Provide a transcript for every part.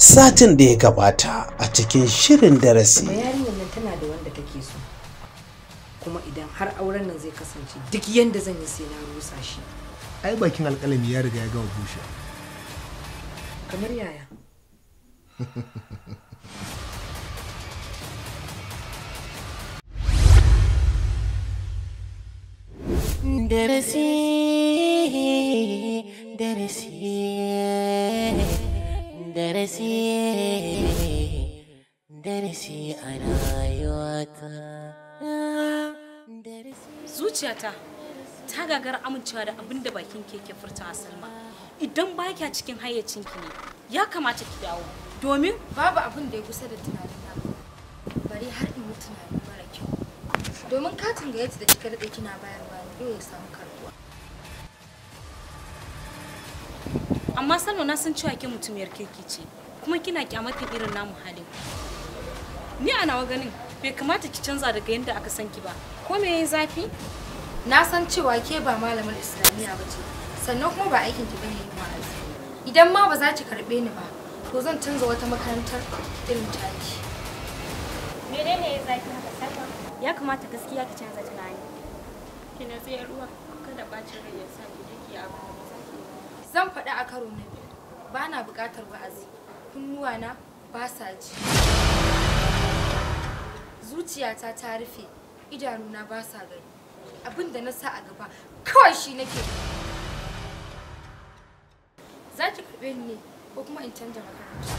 satin da ya gabata a cikin shirin darasi yarinyar nan tana da wanda take so kuma idan har auren nan zai kasance duk yanda zan yi sai na rusa shi ai bakin alƙalami ya riga ya gama bushe kamar yaya darasi darasi darasi darasi a rayuwata zuciyata ta gagara amincewa da abin da bakin keke furta a salma idan ba kya cikin hayyacinki ne ya kamata ki dawo domin babu abin da ya kusa da tunanina bari har in yi tunani mara kyau domin katin gayyata da kika daɗe kina bayarwa ne dole ya samu karbuwa amma salma na san cewa ke mutumiyar kirki ce kuma kina kyamatin irin namu halin ni a nawa ganin bai kamata ki canza daga yadda aka san ki ba ko me yayi zafi na san cewa ke ba malamar islamiyya ba ce sannan kuma ba aikin ki bane yin wa'azi idan ma ba za ki karɓe ni ba to zan canza wata makarantar irin taki menene ya zafi haka salma ya kamata gaskiya ki canza tunani ki na tsaye ruwa kada bacin rai ya sa ki jiki abu zan faɗi a karo na biyu ba na buƙatar wa'azi kunnuwana ba sa ji zuciyata ta rufe idanuna ba sa gani abin da na sa a gaba kawai shi nake za ki karɓe ni ne ko kuma in canja makaranta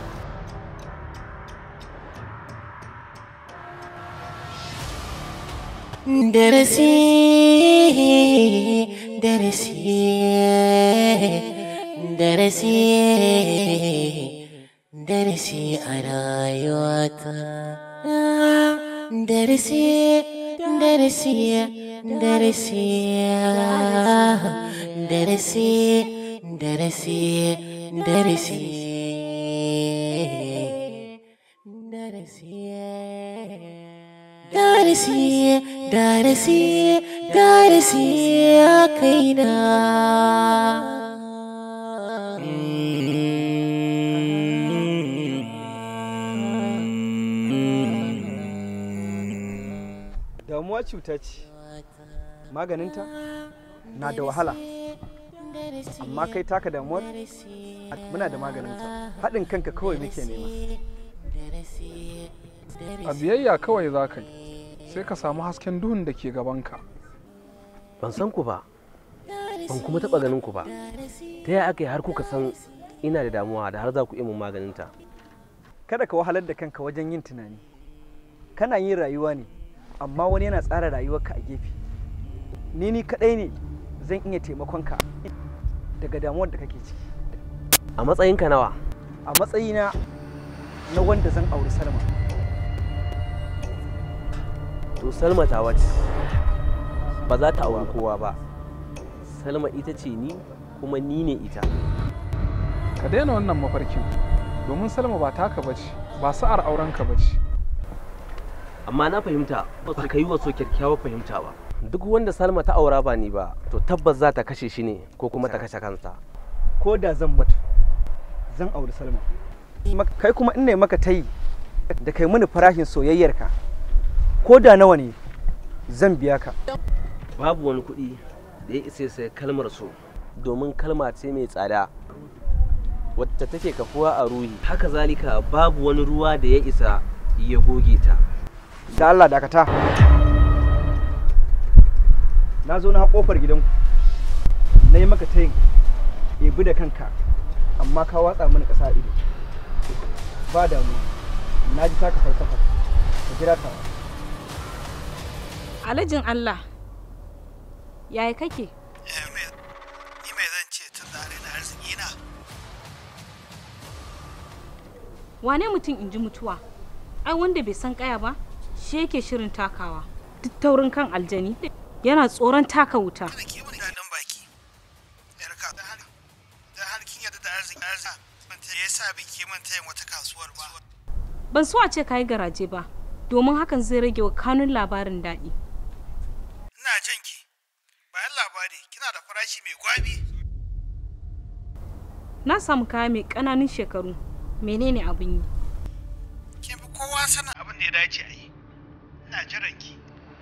darasi darasi darasi darasi a rayuwata darasi darasi darasi darasi darasi darasi darasi darasi darasi a kaina damuwa cuta ce maganinta na da wahala amma kai taka damuwar muna da maganinta haɗin kanka kawai muke nema a biyayya kawai za ka yi sai ka samu hasken duhun da ke gabanka ban san ku ba ban kuma taɓa ganin ku ba ta yaya aka yi har kuka san ina da damuwa da har za ku iya mun maganinta kada ka wahalar da kanka wajen yin tunani kana yin rayuwa ne amma wani yana tsara rayuwarka a gefe ni ni kadai ne zan iya taimakon ka daga damuwar da kake ciki a matsayinka nawa a matsayina na wanda zan auri salma to salma ta wace ba za ta auri kowa ba salma ita ce ni kuma ni ne ita ka daina wannan mafarkin domin salma ba taka bace ba sa'ar aurenka bace amma na fahimta ba ka yi wasu kyakkyawar fahimta ba duk wanda salma ta aura ba ni ba to tabbas za ta kashe shi ne ko kuma ta kashe kansa ko da zan mutu zan auri salma kai kuma in ne maka tayi da kai mini farashin soyayyarka ko da nawa ne zan biya ka babu wani kuɗi da ya isa sai kalmar so domin kalma ce mai tsada wacce take kafuwa a ruhi haka zalika babu wani ruwa da ya isa ya goge ta da Allah dakata na zo na kofar gidanku na yi maka tayin ebi da kanka amma ka watsa mini ƙasa ido ba damu na ji taka falsafa ka jira ta alajin Allah yaya kake ni mai zan ce tun da na arziki na wane mutum in ji mutuwa ai wanda bai san kaya ba shi yake shirin takawa duk taurin kan aljani yana tsoron taka wuta kada ki mun daɗin baki yarka da har da har kin yarda da arziki arziki ban ta yasa biki mun tayin wata kasuwar ba ban so a ce kayi garaje ba domin hakan zai rage wa kanun labarin daɗi ina jin ki bayan labari kina da farashi mai gwabi na samu kaya mai ƙananun shekaru menene abin yi kin fi kowa sanin abin da ya dace a yi ina jiran ki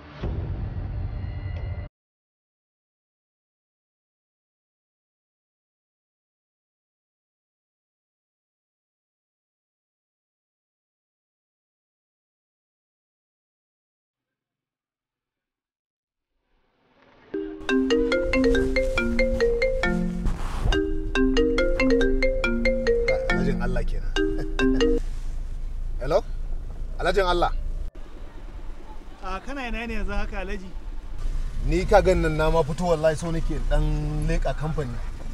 alhajin Allah kenan hello alhajin Allah a kana ina ne yanzu haka alhaji ni ka gan nan na ma fito wallahi so nake dan leka kamfani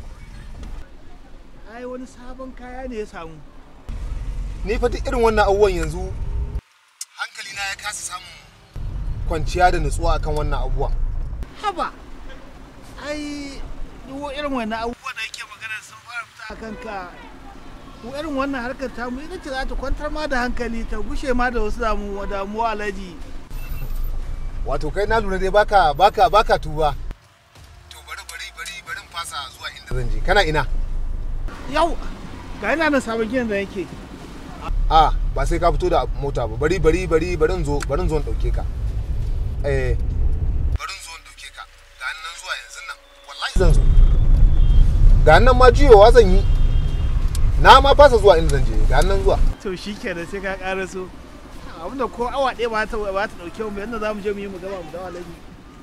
ai wani sabon kaya ne ya samu ni fa duk irin wannan abubuwan yanzu hankali na ya kasa samun kwanciya da nutsuwa akan wannan abubuwan haba ai duk irin wannan abubuwan da yake magana sun fara fita a kanka ko irin wannan harkar tamu ita ce za ta kwantar ma da hankali ta gushe ma da wasu damuwa damuwa alhaji wato kai na lura dai baka baka baka tuba to bari bari bari bari in fasa zuwa inda zan je kana ina yau ga ina nan sabon gidan da yake a ba sai ka fito da mota ba bari bari bari bari in zo bari in zo in dauke ka eh bari in zo in dauke ka ga nan zuwa yanzu nan wallahi zan zo ga nan ma jiyowa zan yi na ma fasa zuwa inda zan je ga nan zuwa to shi kenan sai ka ƙara so abinda ko awa ɗaya ba ta ba ta ɗauke mu yadda za mu je mu yi mu gaba mu dawo alaji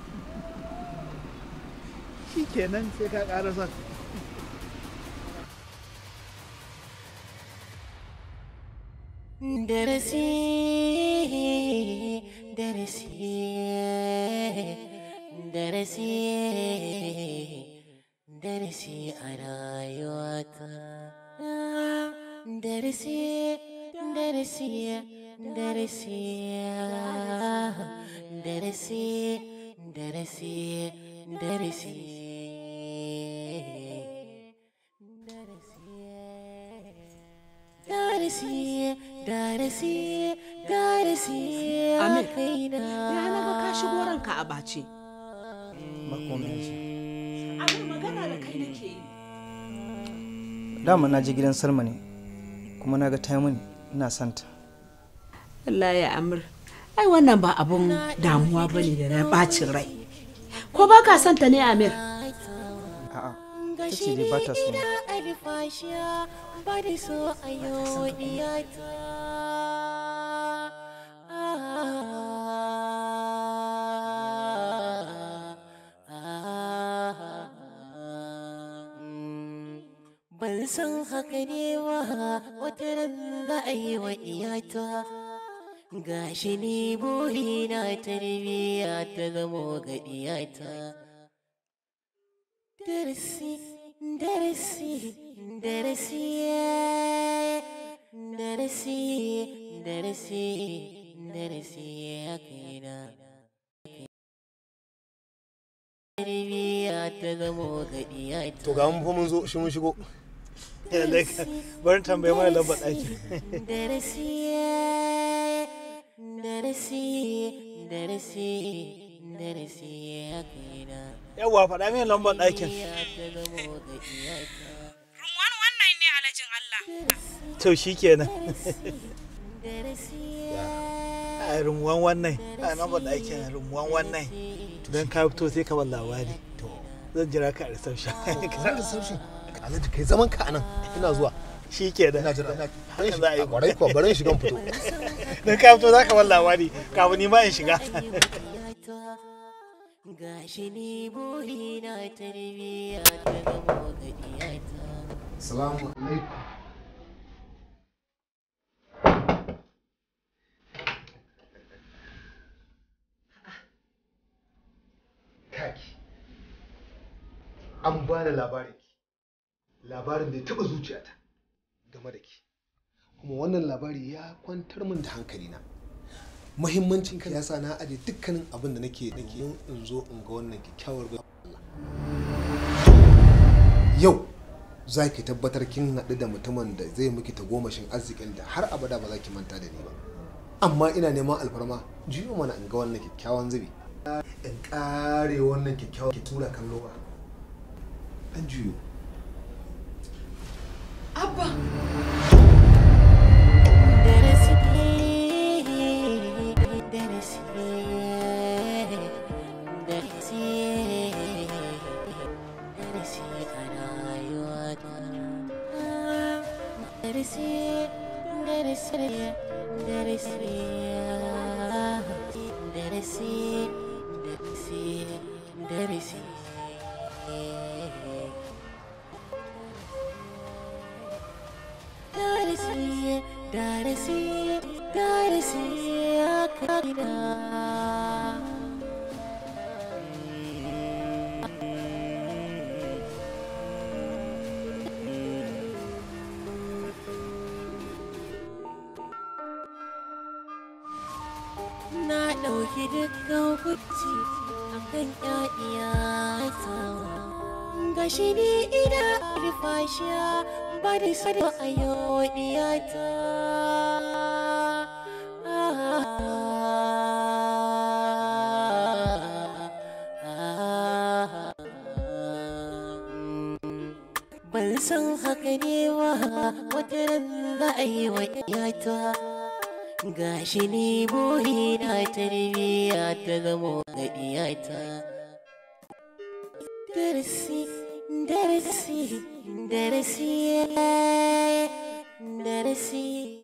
shi kenan sai ka ƙara so darasi darasi darasi darasi a rayuwata darasi darasi darasi darasi darasi darasi darasi darasi darasi Amir, kaina ya na ga ka shigo ranka a bace. ba komai yanzu Amir magana da kai nake yi. dama na je gidan salma ne kuma na ga ta mini ina santa Allah ya Amir. Ai wannan ba abun damuwa ba ne da na bacin rai. Ko ba ka santa ne Amir? a'a ta ce dai ba ta so na. alfashiya ba da so a yau diyata ban san haka ne ba wata ran za a yi wa iyata gashi ni burina tarbiyya ta zamo ga iyata darasi darasi darasi darasi darasi darasi ya kaina tarbiyya ta zamo ga iyata to ga mun fa mun zo shi mun shigo bari tambaye mana lambar ɗaki darasi darasi darasi darasi ya kaina yawwa faɗa min lambar ɗakin Rumwan wannan ne alajin Allah. to shi kenan a rumuwan wannan a lambar ɗakin rumuwan wannan don ka fito sai ka bar labari zan jira ka a reception ka reception alhaji kai zaman ka anan ina zuwa shi kenan ina jira ina haka za a yi kwarai kuwa bari in shiga in fito don ka fito za ka bar labari kafin ni ma in shiga gashi ni burina tarbiyya ta zamo ga iyata salamu alaikum kaki an ba da labarin ki labarin da ya taba zuciyata game da ki kuma wannan labari ya kwantar min da hankalina muhimmancin ka yasa na aje dukkanin abin da nake nake in zo in ga wannan kyakkyawar bai yau za ki tabbatar kin haɗu da mutumin da zai miki tagomashin arzikin da har abada ba za ki manta da ni ba amma ina neman alfarma jiyo mana in ga wannan kyakkyawan zubi in kare wannan kyakkyawan ki tura kallo ba dan juyo Abba! darasi darasi darasi darasi darasi darasi darasi darasi darasi akadina na ɗauki dukkan kuci a kan ƴaƴiyata gashi ni ina alfashiya ba da sado a yau ɗiyata ban san haka ne ba wata ran za a yi wa iyata gashi ni burina tarbiyya ta zamo ga iyata darasi darasi darasi darasi